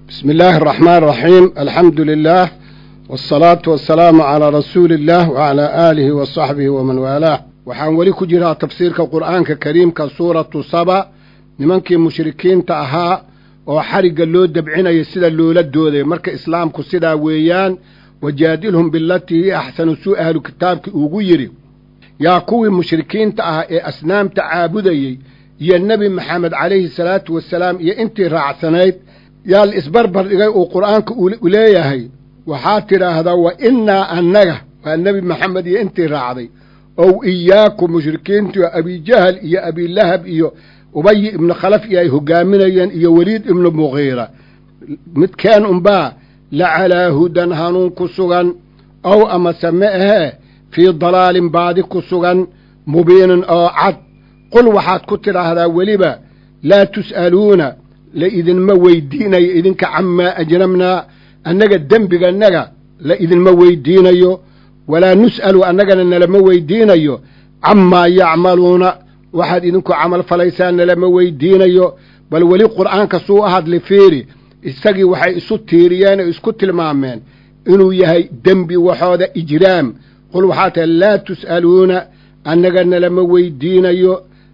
بسم الله الرحمن الرحيم الحمد لله والصلاة والسلام على رسول الله وعلى آله وصحبه ومن والاه waxaan weli ku jiraa tafsiirka qur'aanka kariimka suuratu saba nimankii mushrikiinta ahaa oo xarigga loo dabcinaya sida loola dooday marka islaamku sidaa weeyaan wajaadilhum bilatii hi axsanu suu ahlu kitaabki ugu yidhi yaa kuwii mushrikiinta ah ee asnaamta caabudayey iyo nebi maxamed calayhi salaatu wasalaam iyo intii raacsanayd yaa la isbarbar dhigay uu qur'aanka u leeyahay waxaa tidhaahdaa wa innaa annaga waa nebi maxamed iyo intii raacday ow iyaakum mushrikiintii oo abijahal iyo abilahab iyo ubayi ibnu khalaf iyo ay hogaaminayeen iyo weliid ibnu muqiira midkeen unbaa la calaa hudan hanuun ku sugan ow amase ma ahee fii dalaalin baadi ku sugan mubiinin oo cad qul waxaad ku tidhaahdaa weliba laa tus'aluuna la idinma weydiinayo idinka camaa ajramnaa annaga dembigannaga la idinma weydiinayo walaa nus'alu annagana nalama weydiinayo camaa yacmaluuna waxaad idinku camal falaysaan nalama weydiinayo bal weli qur'aanka suu u hadli fiiri isagii waxay isu tiiriyeen oo isku tilmaameen inuu yahay dembi waxooda ijraam qul waxaa tahay laa tus'aluuna annaga nalama weydiinayo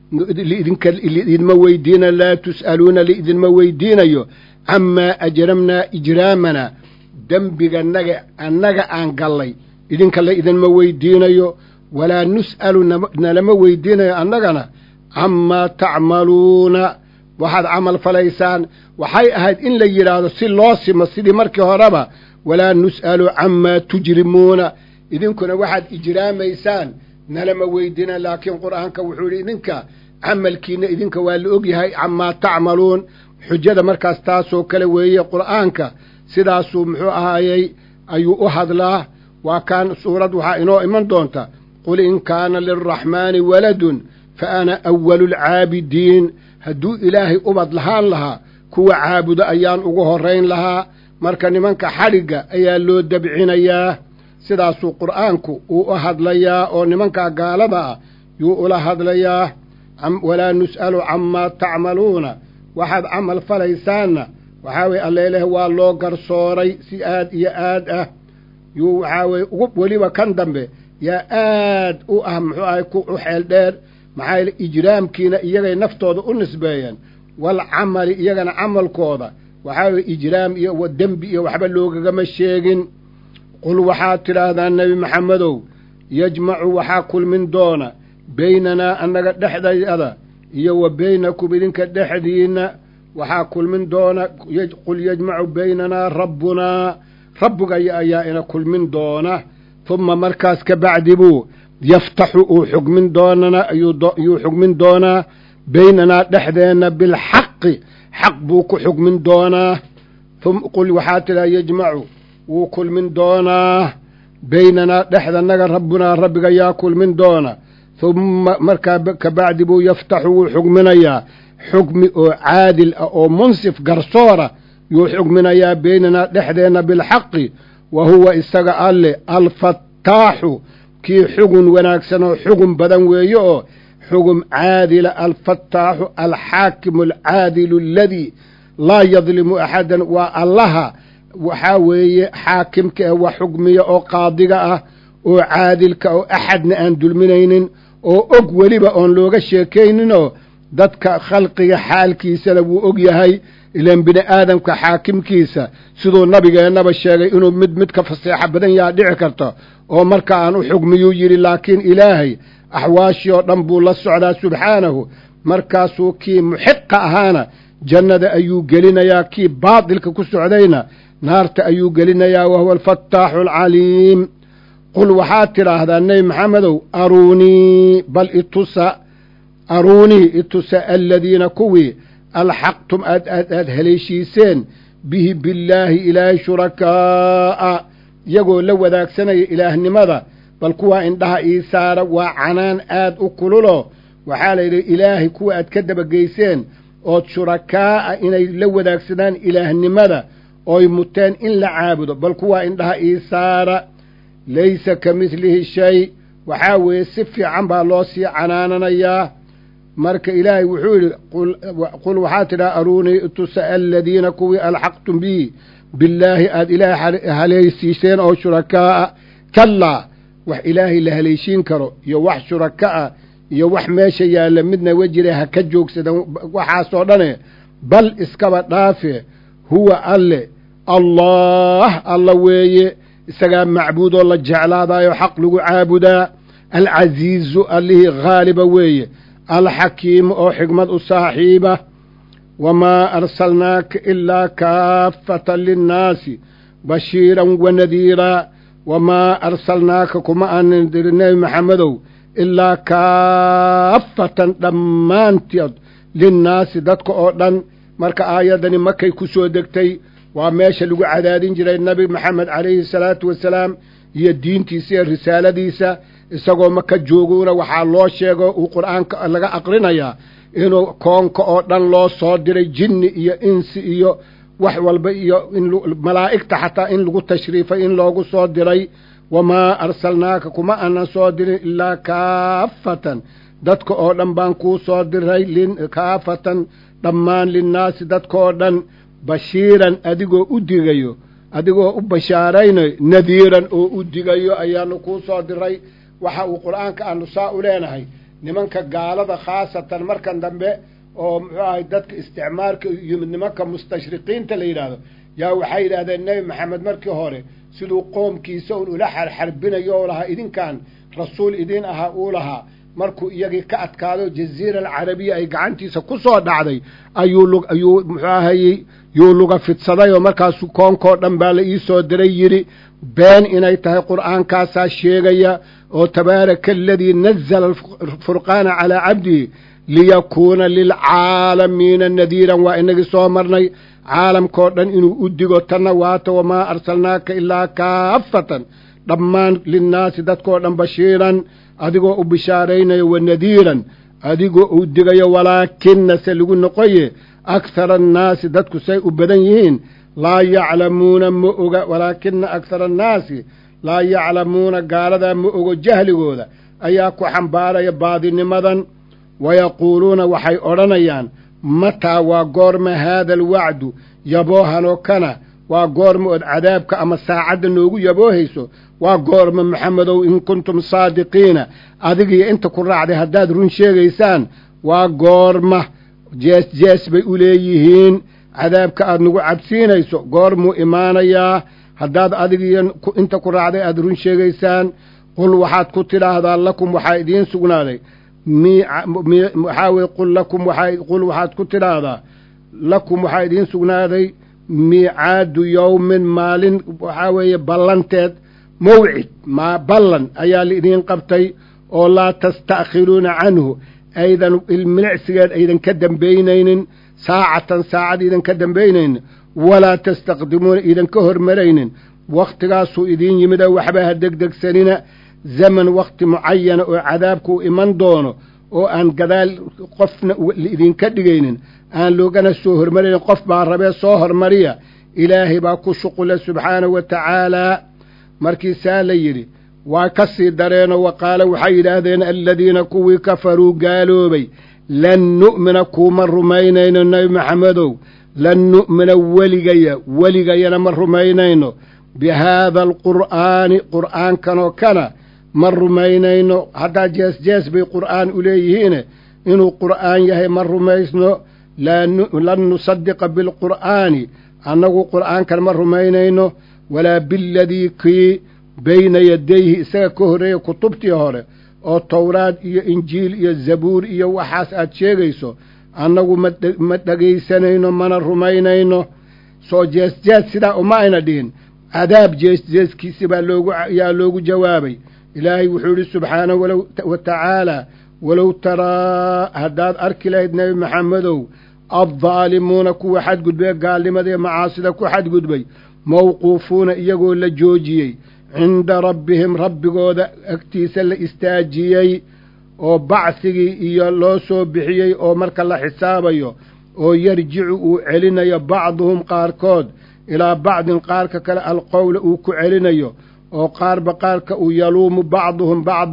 idinka idinma weydiinayo laa tus'aluuna liidinma weydiinayo camaa ajramnaa ijraamana dembiganaga annaga aan gallay idinka la idinma weydiinayo walaa nus'alu nalama weydiinayo annagana camaa tacmaluuna waxaad camal falaysaan waxay ahayd in la yidhaahdo si loo simo sidii markii horeba walaa nus'alu camaa tujrimuuna idinkuna waxaad ijraamaysaan nalama weydiina laakiin qur'aanka wuxuu yidhi idinka camalkiinna idinka waa la ogyahay camaa tacmaluun xujada markaas taasoo kale weeye qur'aanka sidaasuu muxuu ahaayey ayuu u hadlaa waa kaan suurad waxaa inoo iman doonta qul in kaana lilraxmaani waladun fa ana awalu lcaabidiin hadduu ilaahay ubad lahaan lahaa kuwa caabudo ayaan ugu horrayn lahaa marka nimanka xadhigga ayaa loo dabcinayaa sidaasuu qur'aanku uu u hadlayaa oo nimankaa gaalada ah yuu ula hadlayaa walaa nus'alu camaa tacmaluuna waxaad camal falaysaanna waxaa weye alleeleh waa loo garsooray si aad iyo aad ah yuu waxaa weye ugu weliba kan dambe yaa aad u ah muxuu ahay ku u xeel dheer maxaa yeele ijraamkiina iyagay naftooda u nisbeeyeen wal camali iyagana camalkooda waxaa weye ijraam iyo dembi iyo waxba loogagama sheegin qul waxaad tidhaahdaa nebi maxamedow yajmacu waxaa kulmin doona beynanaa annaga dhexdayada iyo wa beynakum idinka dhexdiinna waxaa kulmin doona qul yajmacu beynanaa rabbunaa rabbigaya ayaa ina kulmin doona humma markaas ka bacdi buu yaftaxu uu xugmin doonana ayuu xugmin doonaa beynanaa dhexdeenna bilxaqi xaq buu ku xugmin doonaa qul waxaa tidhaha yajmacu wuu kulmin doonaa beynanaa dhexdannaga rabbunaa rabbiga yaa kulmin doona humma markaa ka bacdi buu yaftaxu wuu xugminayaa xugmi oo caadil ah oo munsif garsoora yuu xugminayaa beynanaa dhexdeenna bilxaqi wa huwa isaga alle alfattaaxu kii xugun wanaagsan oo xugun badan weeye oo xugum caadila alfattaaxu alxaakimu alcaadilu aladii laa yadlimu axadan waa allaha waxaa weeye xaakimka ah wax xugmiya oo qaadiga ah oo caadilka oo axadna aan dulminaynin oo og weliba oon looga sheekayninoo dadka khalqiga xaalkiisana wuu og yahay ilaan bini aadamka xaakimkiisa siduu nabigeennaba sheegay inuu mid mid ka faseexo badan yaha dhici karto oo marka aan u xugmiyuu yidhi laakiin ilaahay axwaashii oo dhan buu la socdaa subxaanahu markaasuu kii muxiqa ahaana jannada ayuu gelinayaa kii baadilka ku socdayna naarta ayuu gelinayaa wahuwa alfattaaxu alcaliim qul waxaad tidhaahdaa nebi maxamedow aruunii bal itusa aruunii itusa aladiina kuwii alxaqtum aad aad aad haleeshiiseen bihi billaahi ilaahay shurakaa'a iyagoo la wadaagsanaya ilaahnimada bal kuwaa indhaha ii saara waa canaan aad u kululo waxaa la yidhi ilaahay kuwa aad ka dabageyseen ood shurakaa'a inay la wadaagsadaan ilaahnimada ooy muteen in la caabudo bal kuwaa indhaha ii saara laysa ka midlihi shay waxaa weeye si fiican baa loo sii canaananayaa marka ilaahay wuxuu yidhi qul waxaa tidhaha aruunii itusa aladiina kuwii alxaqtum bihi billaahi aada ilaahay halaysiiseen oo shurakaaa kallaa wax ilaahay la haleyshiin karo iyo wax shuraka ah iyo wax meesha yaalla midna wejire ha ka joogsadan waxaasoo dhane bal iskaba dhaafe huwa alle allah alla weeye isagaa macbuudoo la jeclaadaayo xaq lagu caabudaa alcasiizu allihii haaliba weeye alxakiimu oo xigmad u saaxiiba wamaa arsalnaaka ilaa kaafatan linnaasi bashiiran wa nadiiraa wamaa arsalnaaka kuma aanan dirin nebi maxamedow ilaa kaafatan dhammaanteed linnaasi dadka oo dhan marka aayaddani makay ku soo degtay waa meesha lagu cadaadin jiray nebi maxamed calayhi salaatu wasalaam iyo diintiisa iyo risaaladiisa isagoo maka jooguuna waxaa loo sheego uu qur'aanka laga aqrinayaa inuu koonka oo dhan loo soo diray jinni iyo insi iyo wax walba iyo malaa'igta xataa in lagu tashriifay in loogu soo diray wamaa arsalnaaka kuma aanan soo dirin ilaa kaafatan dadka oo dhan baan kuu soo diray kaafatan dhammaan linnaasi dadka oo dhan bashiiran adigoo u digayo adigoo u bashaaraynayo nadiiran oo u digayo ayaanu kuu soo diray waxa uu qur'aanka aanu saa u leenahay nimanka gaalada khaasatan markan dambe oo muxuu ahay dadka isticmaalka yimid nimanka mustashriqiinta la yidhaahdo yaa waxay yidhahdeen nebi maxamed markii hore siduu qoomkiisa un ula xarxarbinayo oo lahaa idinkan rasuul idiin ahaa uu lahaa markuu iyagii ka adkaado jaziira alcarabiya ay gacantiisa ku soo dhacday ayuu ayuu muxuu ahayey yuu luga fidsaday oo markaasu koonkoo dhan baa la ii soo diray yidhi been inay tahay qur'aankaasaa sheegaya oo tabaaraka aladii nazala alfurqaana calaa cabdihi liyakuuna lilcaalamiina nadiiran waa inagii soo marnay caalamkao dhan inuu u digo tanna waata wamaa arsalnaaka ilaa kaafatan dhammaan linnaasi dadkoo dhan bashiiran adigoo u bishaaraynayo wa nadiiran adigoo u digayo walaakina se lagu noqoye akhara annaasi dadku say u badan yihiin laa yaclamuuna ma oga walaakina akhara annaasi laa yaclamuuna gaaladaa ma ogo jahligooda ayaa ku xambaaraya baadinimadan wayaquuluuna waxay odhanayaan mataa waa goorma haada alwacdu yaboohanoo kana waa goorma ood cadaabka ama saacadda noogu yaboohayso waa goorma maxamedow in kuntum saadiqiina adigiyo inta ku raacday haddaad run sheegaysaan waa goorma jees jees bay u leeyihiin cadaabka aad nagu cabsiinayso goormuu imaanayaa haddaad adigiyo inta ku raacday aad run sheegaysaan qul waxaad ku tidhaahdaa lakum waxaa idiin sugnaaday waxaa weye qul lakum waaa qul waxaad ku tidhaahdaa lakum waxaa idiin sugnaaday miicaadu yowmin maalin waxaa weeye ballanteed mawcid maa ballan ayaa laidiin qabtay oo laa tasta'khiruuna canhu aydan ilmilicsigeed aydan ka dambaynaynin saacatan saacad iidan ka dambaynaynin walaa tastaqdimuuna iidan ka hormaraynin wakhtigaasuu idiin yimida waxba ha degdegsanina zaman wakhti mucayana oo cadaabku u iman doono oo aan gadaal qofna idinka dhigaynin aan loogana soo hormaraynin qof baa rabee soo hormariya ilaahay baa ku shuqula subxaanahu wa tacaalaa markii saa la yidhi waa ka sii dareenoo wa qaala waxay yidhaahdeen aladiina kuwii kafaruu gaaloobay lan nu'mina kuuma rumaynayno nebi maxamedow lan nu'mina weligaya weligayana ma rumaynayno bi haada alqur'aani qur'aankanoo kana ma rumaynayno haddaa jees jees bay qur'aan u leeyihiine inuu qur'aan yahay ma rumaysno lan nusadiqa bilqur'aani annagu qur'aankan ma rumaynayno walaa biladii kii bayna yadayhi isaga ka horreeya kutubtii hore oo towraad iyo injiil iyo zabuur iyo waxaas aad sheegayso annagu ma dhegaysanayno mana rumaynayno soo jees jees sidaa uma ayna dhihin cadaab jees jeeskiisi baa loogu yaa loogu jawaabay ilaahay wuxuu yidhi subxaanahu wa tacaalaa walow taraa haddaad arki lahayd nebi maxamedow addaalimuuna kuwa xadgudbee gaalnimada iyo macaasida ku xadgudbay mawquufuuna iyagoo la joojiyey cinda rabbihim rabbigooda agtiisa la istaajiyey oo bacsigii iyo loo soo bixiyey oo marka la xisaabayo oo yarjicu uu celinayo bacduhum qaarkood ilaa bacdin qaarka kale alqowla uu ku celinayo oo qaarba qaarka uu yaluumu bacduhum bacdan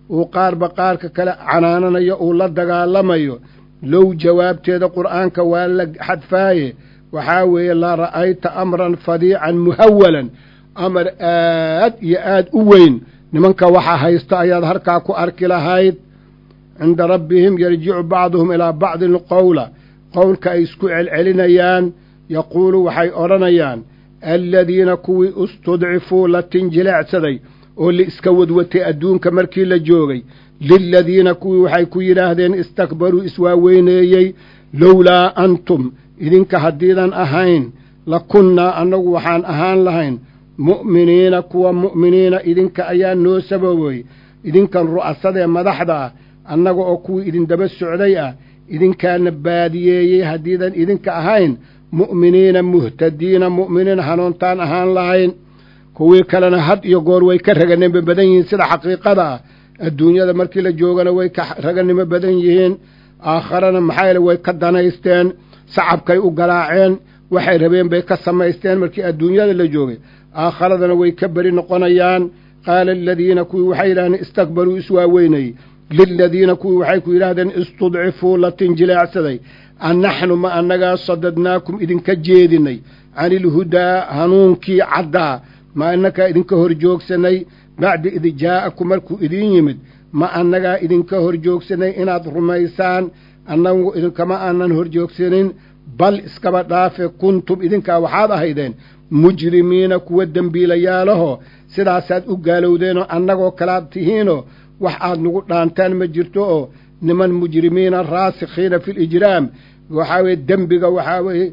uu qaarba qaarka kale canaananayo uu la dagaalamayo low jawaabteeda qur'aanka waa la xadfaaye waxaa weeye la ra'ayta amran fadiican muhawalan amar aad iyo aad u weyn nimanka waxa haysta ayaad harkaa ku arki lahayd cinda rabbihim yarjicu bacduhum ilaa bacdin qowla qowlka ay isku celcelinayaan yaquulu waxay odhanayaan aladiina kuwii istudcifuu la tinjileecsaday oo la iska wadwatay adduunka markii la joogay liladiina kuwii waxay ku yidhaahdeen istakbaruu iswaaweyneeyey lowlaa antum idinka haddiidan ahayn la kunnaa annagu waxaan ahaan lahayn mu'miniina kuwa mu'miniina idinka ayaa noo sababoy idinkan ru'asadee madaxda ah annaga oo kuwii idindaba socday ah idinkaana baadiyeeyey haddiidan idinka ahayn mu'miniina muhtadiina mu'miniin hanuuntaan ahaan lahayn kuwii kalena had iyo goor way ka raganimo badan yihiin sida xaqiiqada ah adduunyada markii la joogana way ka raganimo badan yihiin aakharana maxaa yeele way ka danaysteen sacabkay u galaaceen waxay rabeen bay ka samaysteen markii adduunyada la joogay aakharadana way ka beri noqonayaan qaala aladiina kuwii waxay yidhahdeen istakbaruu iswaaweynayey liladiina kuwii waxay ku yidhaahdeen istudcifuu la tinjileecsaday annaxnu ma annagaa sadadnaakum idinka jeedinay cani ilhudaa hanuunkii caddaa ma annagaa idinka hor joogsanay bacda id jaa'akum markuu idiin yimid ma annagaa idinka hor joogsanay inaad rumaysaan annagu idinkama aanan hor joogsanin bal iskaba dhaafe kuntum idinkaa waxaad ahaydeen mujrimiina kuwa dembiilayaalaho sidaasaad u gaalowdeenoo annagoo kalaad tihiinoo wax aad nagu dhaantaan ma jirto oo niman mujrimiina raasikhiina fi lijraam waxaa weye dembiga waxaa weye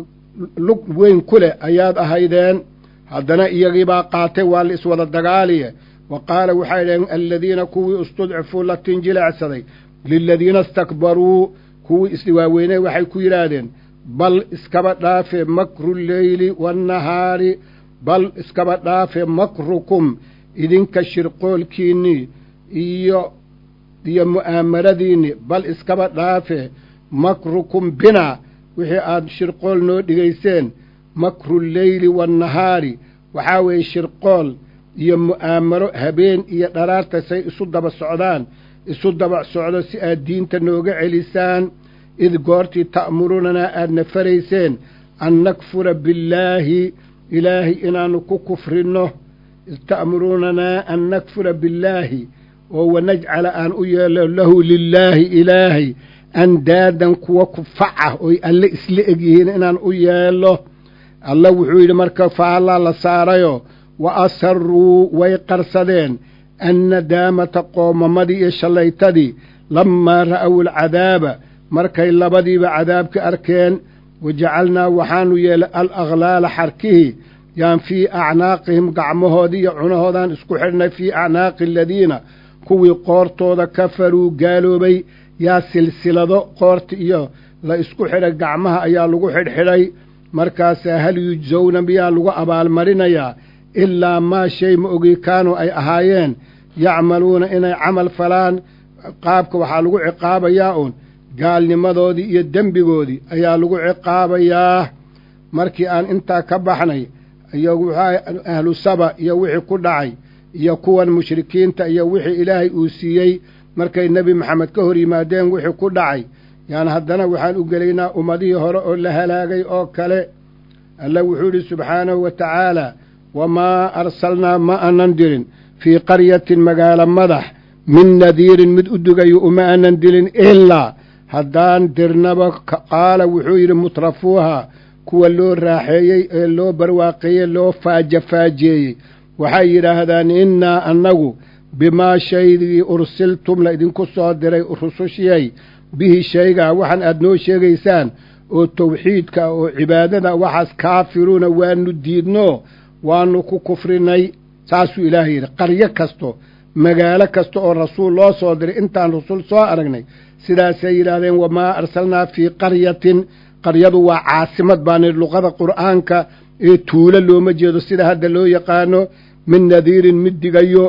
lug weyn ku leh ayaad ahaydeen haddana iyagiibaa qaatay waa la iswada dagaaliye wa qaala waxay dhaheen aladiina kuwii istudcifuu la tinjileecsaday liladiina istakbaruu kuwii iswaaweynay waxay ku yidhaahdeen bal iskaba dhaafe makru lleyli waannahaari bal iskaba dhaafe makrukum idinka shirqoolkiinnii iyo iyo mu'aamaradiinni bal iskaba dhaafe makrukum binaa wixii aad shirqool noo dhigayseen makru lleyli waannahaari waxaa weeye shirqool iyo mu'aamaro habeen iyo dharaarta say isu daba socdaan isu daba socdo si aad diinta nooga celisaan id goortii ta'murunanaa aadna farayseen an nakfura billaahi ilaahay inaannu ku kufrinno id ta'murunanaa an nakfura billaahi oo wanajcala aan u yeelo lahu lilaahi ilaahay andaadan kuwa kufacah oy alle isla egyihiin inaan u yeelo alla wuxuu yidhi marka faallaa la saarayo wa asaruu way qarsadeen annadaamata qoomamadii iyo shallaytadii lammaa ra'aw alcadaaba markay labadiiba cadaabka arkeen wajacalnaa waxaanu yeelay al aghlaala xarkihii yaan fii acnaaqihim gacmahoodii iyo cunahoodaan isku xidhnay fii acnaaqi aladiina kuwii qoortooda kafaruu gaaloobay yaa silsilado qoorta iyo la isku xidhay gacmaha ayaa lagu xidhxidhay markaasaa hal yujsawna miyaa lagu abaalmarinayaa ilaa maa shay ma ogii kaanuu ay ahaayeen yacmaluuna inay camal falaan qaabka waxaa lagu ciqaabayaa uun gaalnimadoodii iyo dembigoodii ayaa lagu ciqaabayaa markii aan intaa ka baxnay iyo ahlu saba iyo wixii ku dhacay iyo kuwan mushrikiinta iyo wixii ilaahay uu siiyey markay nebi maxamed ka hor yimaadeen wixii ku dhacay yaan haddana waxaan u gelaynaa ummadihii hore oo la halaagay oo kale alla wuxuu idhi subxaanahu wa tacaalaa wamaa arsalnaa ma aanan dirin fii qaryatin magaalo madax min nadiirin mid u dugayo uma aanan dilin ilaa haddaan dirnaba qaala wuxuu yidhi mutrafuuha kuwa loo raaxeeyey ee loo barwaaqeeyey loo faajafaajeeyey waxay yidhaahdaan innaa annagu bimaa shaygii ursiltum la idinku soo diray rusushiyay bihi shaygaa waxaan aad noo sheegaysaan oo tawxiidka oo cibaadada waxaas kaafiruuna waanu diidno waanu ku kufrinay saasuu ilaahay yidhi qaryo kasto magaalo kasta oo rasuul loo soo diray intaan rasuul soo aragnay sidaasay yidhaahdeen wamaa arsalnaa fii qaryatin qaryadu waa caasimad baani luqada qur'aanka ee tuulo looma jeedo sida hadda loo yaqaano min nadiirin mid digayo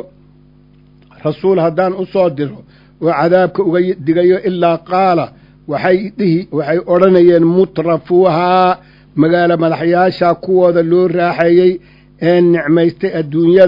rasuul haddaan u soo diro oo cadaabka uga digayo ilaa qaala waxay dhihi waxay odhanayeen mutrafuuhaa magaalo madaxyaasha kuwooda loo raaxeeyey ee nicmaystay adduunyada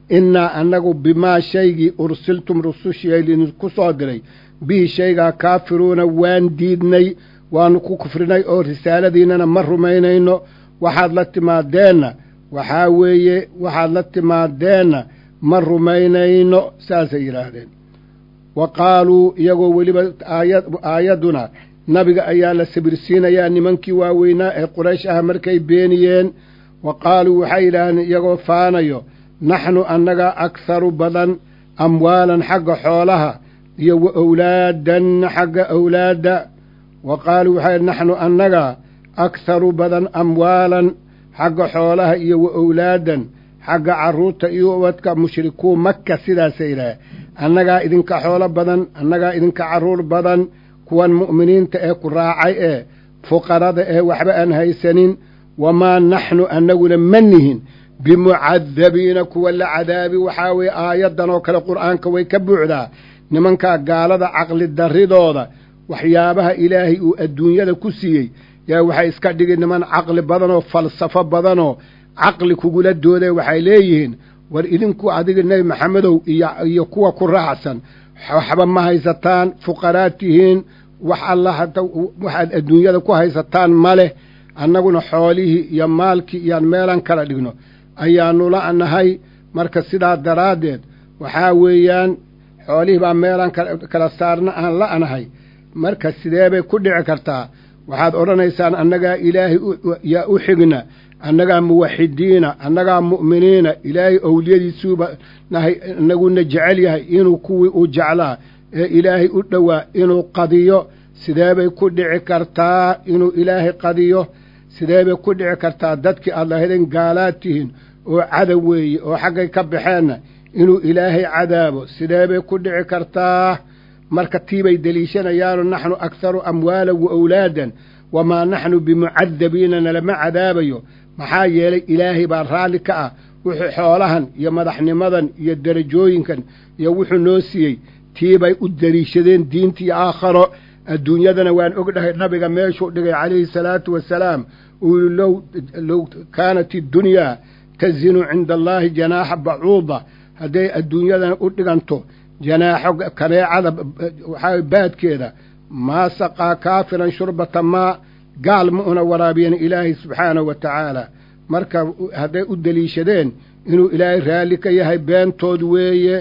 innaa annagu bimaa shaygii ursiltum rusushii lidinku soo diray bihi shaygaa kaafiruuna waan diidnay waannu ku kufrinay oo risaaladiinnana ma rumaynayno waxaad la timaadeenna waxaa weeye waxaad la timaadeenna ma rumaynayno saasay yidhaahdeen wa qaaluu iyagoo weliba aaya aayadduna nabiga ayaa la sabirsiinayaa nimankii waaweynaa ee quraysh ah markay beeniyeen wa qaaluu waxay yidhaahdeen iyagoo faanayo naxnu annagaa akharu badan amwaalan xagga xoolaha iyo wa owlaadan xagga owlaadda wa qaaluu waxay naxnu annagaa akharu badan amwaalan xagga xoolaha iyo wa owlaadan xagga carruurta iyo ubadka mushrikuun maka sidaasay yidhaah annagaa idinka xoolo badan annagaa idinka carruur badan kuwan mu'miniinta ee ku raacay ee fuqarada ee waxba aan haysanin wamaa naxnu annaguna ma nihin bimucadabiina kuwa la cadaabi waxaa weeye aayaddan oo kale qur'aanka way ka buuxdaa nimankaa gaalada caqli darridooda waxyaabaha ilaahay uu adduunyada ku siiyey yaa waxay iska dhigi niman caqli badanoo falsafo badanoo caqli kugula doodee waxay leeyihiin war idinku adiga nebi maxamedow iyo iyo kuwa ku raacsan waxba ma haysataan fuqaraad tihiin wax alla hata waxaad adduunyada ku haysataan ma leh annaguna xoolihii iyo maalkii iyaan meelan kala dhigno ayaannu la'nahay marka sidaa daraaddeed waxaa weeyaan xoolihii baa meelaan kala saarna aan la'nahay marka sidee bay ku dhici kartaa waxaad odhanaysaan annagaa ilaahay yaa u xigna annagaa muwaxidiina annagaa mu'miniina ilaahay owliyadiisuuba nahay inaguna jecel yahay inuu kuwii u jeclaa ee ilaahay u dhowaa inuu qadiyo sidee bay ku dhici kartaa inuu ilaahay qadiyo sidee bay ku dhici kartaa dadkii aad lahaydeen gaalaad tihiin oo cadow weeye oo xaggay ka baxeenna inuu ilaahay cadaabo sidee bay ku dhici kartaa marka tiibay deliishanayaano naxnu akharu amwaalan wa owlaadan wamaa naxnu bimucadabiina nalama cadaabayo maxaa yeelay ilaahay baa raalli ka ah wuxuu xoolahan iyo madaxnimadan iyo derajooyinkan iyo wuxuu noo siiyey tiibay u deliishadeen diinta iyo aakharo adduunyadana waan ogdhahay nabiga meeshuu dhigay calayhi salaatu wasalaam uu yihi low low kaanat iddunyaa tazinu cinda allaahi janaaxa bacuuda hadday adduunyadana u dhiganto janaaxo kaneecada waxaa baadkeeda maa saqaa kaafiran shurbata maa gaal ma una waraabiyan ilaahay subxaanahu wa tacaala marka hadday u deliishadeen inuu ilaahay raalli ka yahay beentood weeye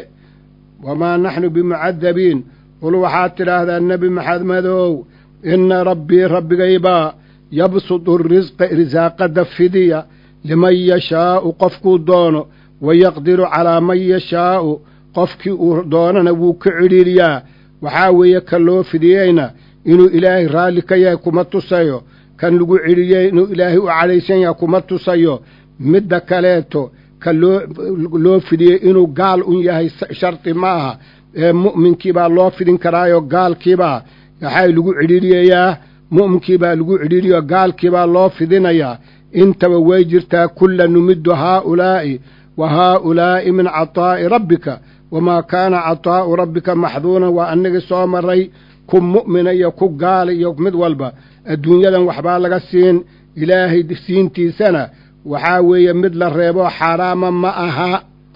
wamaa naxnu bimucadabiin qul waxaad tidhaahdaa nebi maxamedow inna rabbii rabbigaybaa yabsudu risqa risaaqada fidiya liman yashaa'u qofkuu doono wayaqdiru calaa man yashaa'u qofkii uu doonana wuu ka cidhiiriyaa waxaa weeye kan loo fidiyeyna inuu ilaahay raalli ka yahay kuma tusayo kan lagu cidhiyey inuu ilaahay u cadhaysan yahay kuma tusayo midda kaleeto ka loo loo fidiyey inuu gaal un yahay shardi ma aha ee mu'minkiibaa loo fidin karaayo gaalkiibaa waxaa lagu cidhiiriyayaa mu'minkiibaa lagu cidhiiriyo gaalkiibaa loo fidinayaa intaba way jirtaa kulla numiddu haaulaa'i wa haaulaa'i min cataa'i rabbika wamaa kaana cataa'u rabbika maxduunan waa annagii soo maray ku mu'mina iyo ku gaala iyo mid walba adduunyadan waxbaa laga siin ilaahay siintiisana waxaa weeye mid la reeboo xaaraama ma aha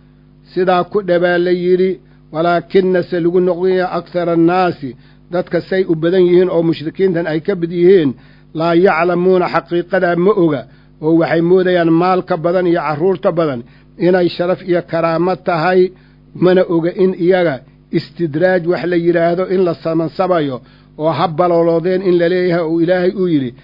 sidaa ku dhabaa la yidhi walaakina se lagu noqdaya akhara annaasi dadka say u badan yihiin oo mushrikiintan ay ka mid yihiin laa yaclamuuna xaqiiqadaa ma oga oo waxay moodayaan maalka badan iyo carruurta badan inay sharaf iyo karaamo tahay mana oga in iyaga istidraaj wax la yidhaahdo in la samansabayo oo ha baloloodeen in la leeyahay oo ilaahay uu yidhi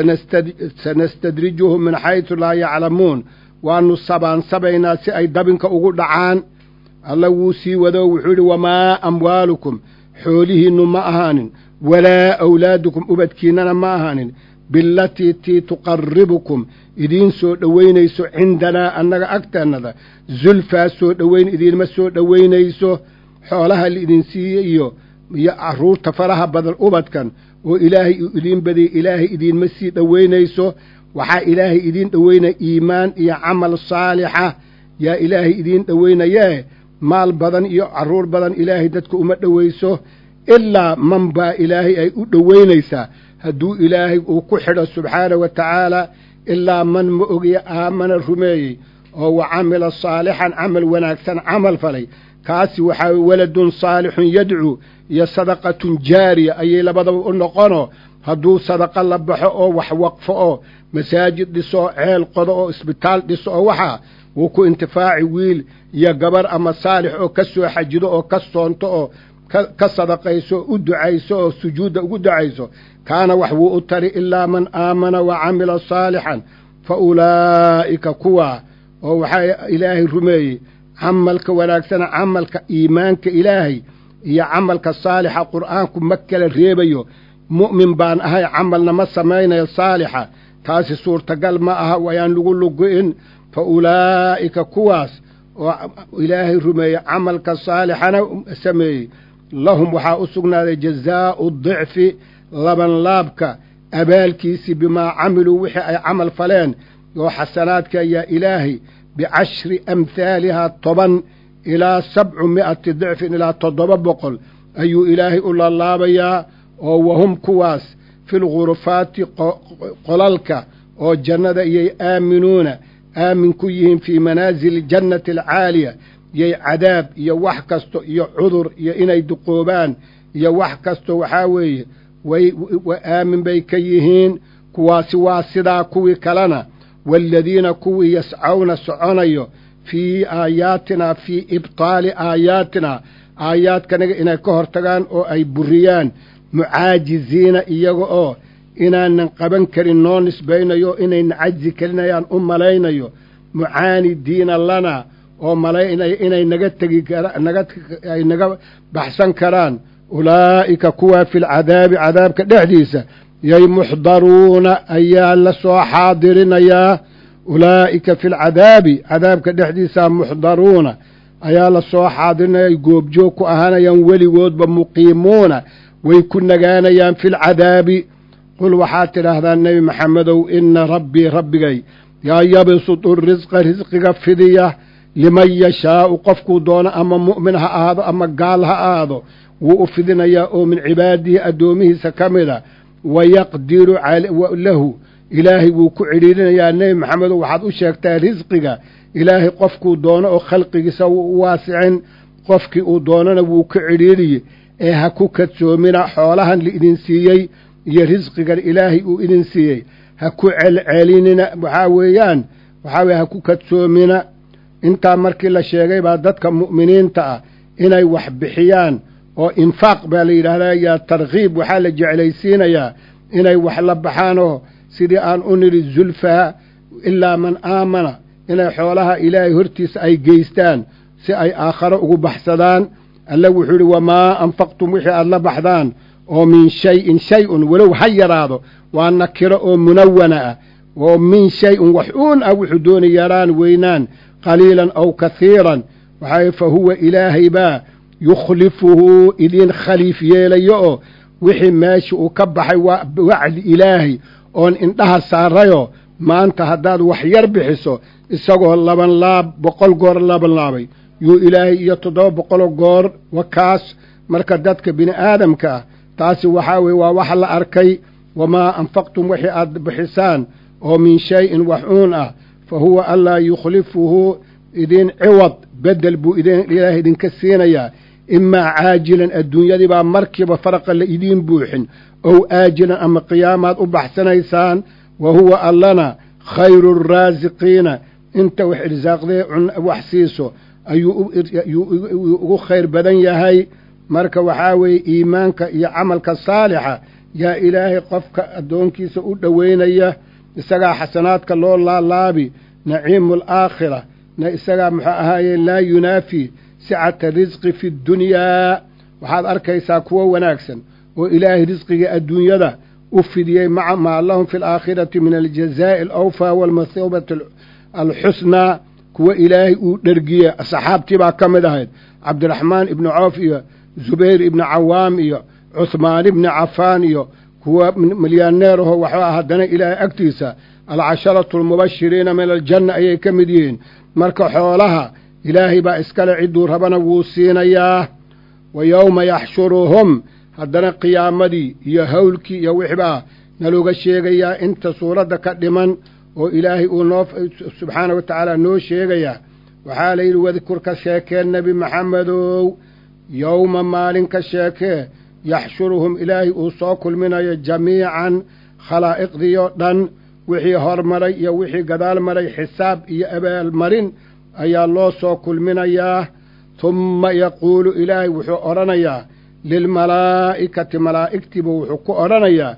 sanastadrijuhum min xaysu laa yaclamuun waannu sabaansabaynaa si ay dabinka ugu dhacaan alla wuu sii wado wuxuu yidhi wamaa amwaalukum xoolihiinnu ma ahaanin walaa awlaadukum ubadkiinnana ma ahaanin bilatii tii tuqarribukum idiin soo dhowaynayso cindanaa annaga agteennada zulfaa soo dhowayn idiinma soo dhowaynayso xoolaha laidin siiye iyo iyo carruurta faraha badan ubadkan oo ilaahay uu idiin badiyey ilaahay idiinma sii dhowaynayso waxaa ilaahay idiin dhowaynaya iimaan iyo camal saalixa yaa ilaahay idiin dhowaynayee maal badan iyo carruur badan ilaahay dadka uma dhowayso ilaa man baa ilaahay ay u dhowaynaysaa hadduu ilaahay uu ku xidho subxaana wa tacaala ilaa man ma ogiya aamana rumeeyey oo wa camila saalixan camal wanaagsan camal falay kaasi waxaa waladun saalixun yadcuu iyo sadaqatun jaariya ayay labadaba u noqonoo hadduu sadaqa la baxo oo wax waqfo oo masaajid dhiso oo ceel qodo oo isbitaal dhiso oo waxaa wuu ku intifaaci wiil iyo gabar ama saalix oo ka soo xajido oo ka soonto oo ka sadaqayso u ducayso oo sujuudda ugu ducayso kaana wax wuu u tari ilaa man aamana wa camila saalixan fa ulaa'ika kuwaa oo waxaa ilaahay rumeeyey camalka wanaagsana camalka iimaanka ilaahay iyo camalka saalixa qur'aanku ma kala reebayo mu'min baan ahay camalna ma samaynayo saalixa taasi suurtagal ma aha wayaan lagu lugu-in fa ulaa'ika kuwaas oo ilaahay rumeeyey camalka saalixana sameeyey lahum waxaa u sugnaaday jazaa'u dicfi labanlaabka abaalkiisii bimaa camiluu wixii ay camal faleen oo xasanaadka ayaa ilaahay bicashri amhaalihaa toban ilaa sabcu mi'ati dicfin ilaa toddoba boqol ayuu ilaahay u laalaabayaa oo wahum kuwaas fi lgurufaati qolalka oo jannada iyay aaminuuna aamin ku yihiin fii manaasili jannati alcaaliya yay cadaab iyo wax kasto iyo cudur iyo inay duqoobaan iyo wax kasto waxaa weeye way aamin bay ka yihiin kuwaasi waa sidaa kuwii kalena waaladiina kuwii yascawna soconayo fii aayaatinaa fii ibtaali aayaatinaa aayaadkanaga inay ka hortagaan oo ay buriyaan mucaajiziina iyaga oo inaanan qaban karin noo nisbaynayo inayna cajzi kelinayaan u malaynayo mucaanidiina lana oo malaynaya inay naga tegi ay naga baxsan karaan ulaa'ika kuwaa fi lcadaabi cadaabka dhexdiisa yay muxdaruuna ayaa la soo xaadirinayaa ulaa'ika fi lcadaabi cadaabka dhexdiisa muxdaruuna ayaa la soo xaadirinaya goobjoog ku ahaanayaan weligoodba muqiimuuna way ku nagaanayaan fi lcadaabi qul waxaad tidhaahdaa nebi maxamedow ina rabbii rabbigay yaa yabsutu risqa risqiga fidiya liman yashaa'u qofkuu doono ama mu'min ha ahaado ama gaal ha ahaado wuu u fidinayaa oo min cibaadihi addoomihiisa ka mida wayaqdiru lahu ilaahay wuu ku cidhiirinayaa nebi maxamedow waxaad u sheegtaa risqiga ilaahay qofkuu doono oo khalqigiisa wuu u waasicin qofkii uu doonona wuu ku cidhiiriye ee ha ku kadsoomina xoolahan laidin siiyey iyo risqigan ilaahay uu idin siiyey ha ku celcelinina waxaa weeyaan waxaa weye ha ku kadsoomina intaa markii la sheegay baa dadka mu'miniinta ah inay wax bixiyaan oo infaaq baa la yidhaahdaa yaa tarkiib waxaa la jeclaysiinayaa inay wax la baxaanoo sidii aan u nidhi zulfaa ilaa man aamana inay xoolaha ilaahay hortiisa ay geystaan si ay aakharo ugu baxsadaan alle wuxuu idhi wamaa anfaqtum wixii aada la baxdaan oo min shayin shay-un walow ha yaraado waa nakiro oo munawana ah oo min shay-un wax uun ah wuxuu doona yaraan weynaan qaliilan aw kahiiran waxaa fa huwa ilaahay baa yukhlifuhu idiin khaliif yeelayo oo wixii meesha uu ka baxay waa wacdi ilaahay oon indhaha saarayoo maanta haddaad wax yar bixiso isagoo laban laab boqol goor laban laabay yuu ilaahay iyo toddoba boqoloo goor wakaas marka dadka bini aadamka ah taasi waxaa weye waa wax la arkay wamaa anfaqtum wixii aad bixisaan oo min shay-in wax uun ah fa huwa allaa yukhlifuhu idiin ciwad bedel buu ilaahay idinka siinayaa imaa caajilan adduunyadii baa markiiba faraqa la idiin buuxin ow aajilan ama qiyaamaad u baxsanaysaan wa huwa allana khayru raasiqiina inta wax irsaaqdee wax siiso ayuu ugu khayr badan yahay marka waxaa weeye iimaanka iyo camalka saalixa yaa ilaahay qofka addoonkiisa u dhoweynaya isagaa xasanaadka loo laalaabi naciimu alaakhira na isagaa muxuu ahaaye laa yunaafi sicata risqi fi ddunyaa waxaad arkaysaa kuwo wanaagsan oo ilaahay risqiga adduunyada u fidiyey maca maa lahum fi alaakhirati min aljazaa'i alawfaa waalmathuubati alxusnaa kuwa ilaahay uu dhergiye saxaabtii baa ka mid ahayd cabdiraxmaan ibnu coof iyo zubayr ibnu cawaam iyo cuhmaan ibni cafaan iyo kuwa milyaaneer aho waxuu ah haddana ilaahay agtiisa alcasharatu almubashiriina min aljanna ayay ka mid yihiin marka xoolaha ilaahay baa iskale cidduu rabana wuu siinayaa wa yowma yaxshuruhum haddana qiyaamadii iyo hawlkii iyo wixbaa nalooga sheegayaa inta suuradda ka dhiman oo ilaahay uu noo subxaana wa tacaala noo sheegayaa waxaa la yidhi wadkur ka sheekee nebi maxamedow yowma maalin ka sheekee yaxshuruhum ilaahay uu soo kulminayo jamiican khalaa'iqdiyo dhan wixii hormaray iyo wixii gadaal maray xisaab iyo abaalmarin ayaa loo soo kulminayaa humma yaquulu ilaahay wuxuu odhanayaa lilmalaa'ikati malaa'igtiiba wuxuu ku odhanayaa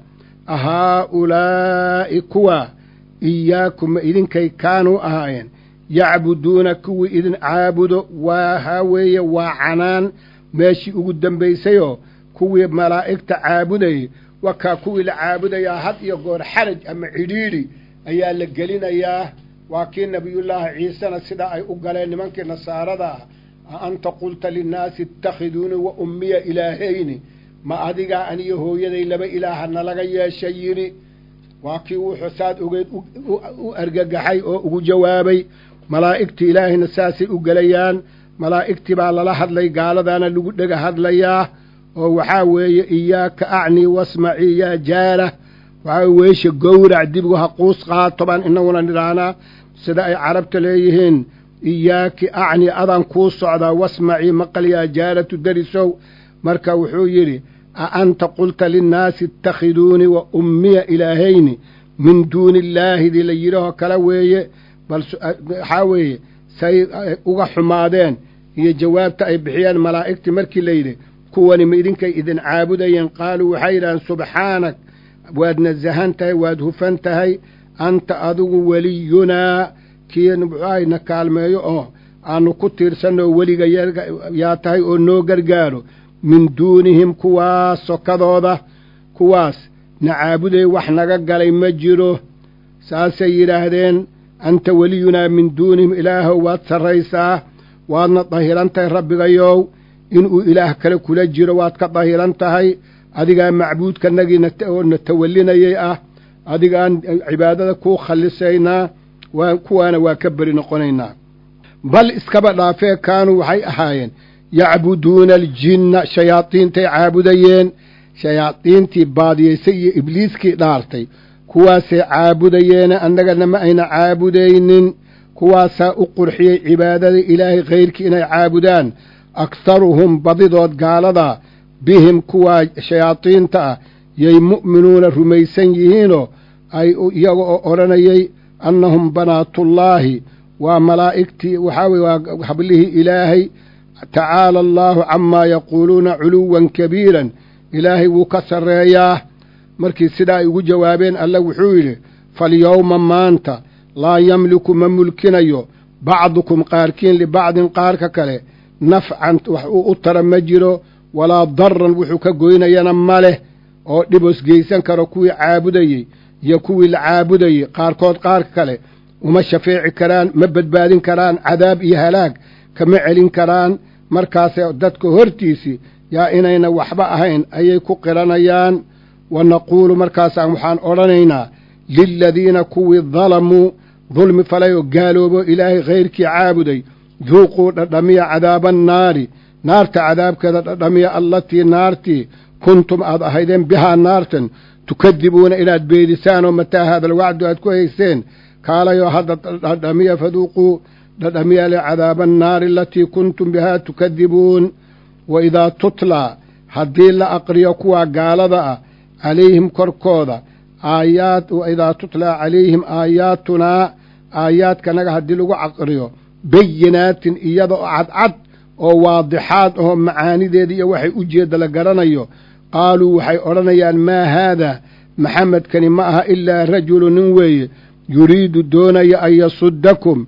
ahaa-ulaa'i kuwa iyaakuma idinkay kaanuu ahaayeen yacbuduuna kuwii idin caabudo waa haa weeye waa canaan meeshii ugu dambaysayoo kuwii malaa'igta caabudayay wakaa kuwii la caabudayaa had iyo goor xaraj ama cidhiidhi ayaa la gelinayaa waa kii nebiyullaahi ciisena sidaa ay u galeen nimankii nasaarada ah a anta qulta linnaasi ittakhiduuni wa ummiya ilaahayni ma adigaa aniyo hooyaday laba ilaaha nalaga yeesha yidhi waa kii wuxuu saad ogeyd u argagaxay oo ugu jawaabay malaa'igtii ilaahayna saasay u gelayaan malaa'igtii baa lala hadlay gaaladaana lagu dhega hadlayaa oo waxaa weeye iyaaka acnii wasmacii yaa jaara waxaa weesha gowrac dibigu ha quus qaato baan inaguna nidhaahnaa sida ay carabta leeyihiin iyaaki acni adaan kuu socdaa wasmacii maqal yaa jaaratu darisow marka wuxuu yidhi a anta qulta linnaasi ittakhiduunii wa ummiya ilaahayni min duuni illaahidii la yidhahoo kale weeye bal waxaa weeye say uga xumaadeen iyo jawaabta ay bixiyeen malaa'igtii markii layidhi kuwani ma idinkay idin caabudayeen qaaluu waxay yidhahdeen subxaanak waad nasahan tahay waad hufan tahay anta adigu weliyunaa kii muxuahayna kaalmeeyo oo aanu ku tiirsanoo weliga yaa tahay oo noo gargaaro min duunihim kuwaas sokadooda kuwaas na caabuday wax naga galay ma jiro saasay yidhaahdeen anta weliyunaa min duunihim ilaahow waad sarraysaa waadna dahiran tahay rabbigayow inuu ilaah kale kula jiro waad ka dahiran tahay adigaa macbuudkanagiina oo na tawallinayay ah adigaan cibaadada kuu khallisaynaa kuwaana waa ka beri noqonaynaa bal iskaba dhaafee kaanuu waxay ahaayeen yacbuduuna aljinna shayaadiintay caabudayeen shayaadiintii baadiyaysay iyo ibliiskii dhaartay kuwaasay caabudayeene annagana ma ayna caabudaynin kuwaasaa u qurxiyey cibaadada ilaahay khayrkii inay caabudaan akharuhum badidood gaaladaa bihim kuwaa shayaadiinta ah yay mu'minuuna rumaysan yihiinoo ay iyaga oo odhanayay annahum banaatullaahi waa malaa'igtii waxaa weye waa hablihii ilaahay tacaala allaahu camaa yaquuluuna culuwan kabiiran ilaahay wuu ka sarreeyaa markii sidaa ay ugu jawaabeen alla wuxuu yidhi falyowma maanta laa yamliku ma mulkinayo bacdukum qaarkiin libacdin qaarka kale nafcan wax uu u tara ma jiro walaa daran wuxuu ka goynayana ma leh oo dhibos geysan karo kuwii caabudayey iyo kuwii la caabudayey qaarkood qaarka kale uma shafeeci karaan ma badbaadin karaan cadaab iyo halaag kama celin karaan markaase dadka hortiisii yaa inayna waxba ahayn ayay ku qiranayaan wa naquulu markaasaan waxaan odhanaynaa liladiina kuwii dalamuu dulmi falay oo gaaloobo ilaahay khayrkii caabuday duuquu dhadhamiya cadaaba annaari naarta cadaabkeeda dhadhamiya allatii naartii kuntum aad ahaydeen bihaa naartan tukadibuuna inaad beedisaan oo mataa haada alwacdu aad ku hayseen kaalayoo hadda dhadhamiya faduuquu dhadhamiya le cadaaba annaari alatii kuntum bihaa tukadibuun wa idaa tutlaa haddii la aqriyo kuwaa gaalada ah calayhim korkooda aayaad wa idaa tutlaa calayhim aayaatunaa aayaadkanaga haddii lagu aqriyo bayinaatin iyada oo cadcad oo waadixaad ahoo macaanideeda iyo waxay u jeedda la garanayo qaaluu waxay odhanayaan maa haadaa maxamedkani ma aha ilaa rajulu nin weeye yuriidu doonaya an yasuddakum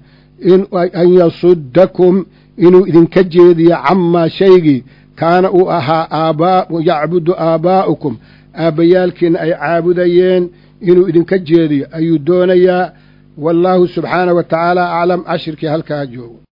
an yasuddakum inuu idinka jeediyo camaa shaygii kaana uu ahaa aabaa yacbudu aabaa'ukum aabbayaalkiina ay caabudayeen inuu idinka jeediyo ayuu doonayaa wallaahu subxaanah wa tacaala aclam cashirkii halkaa joogo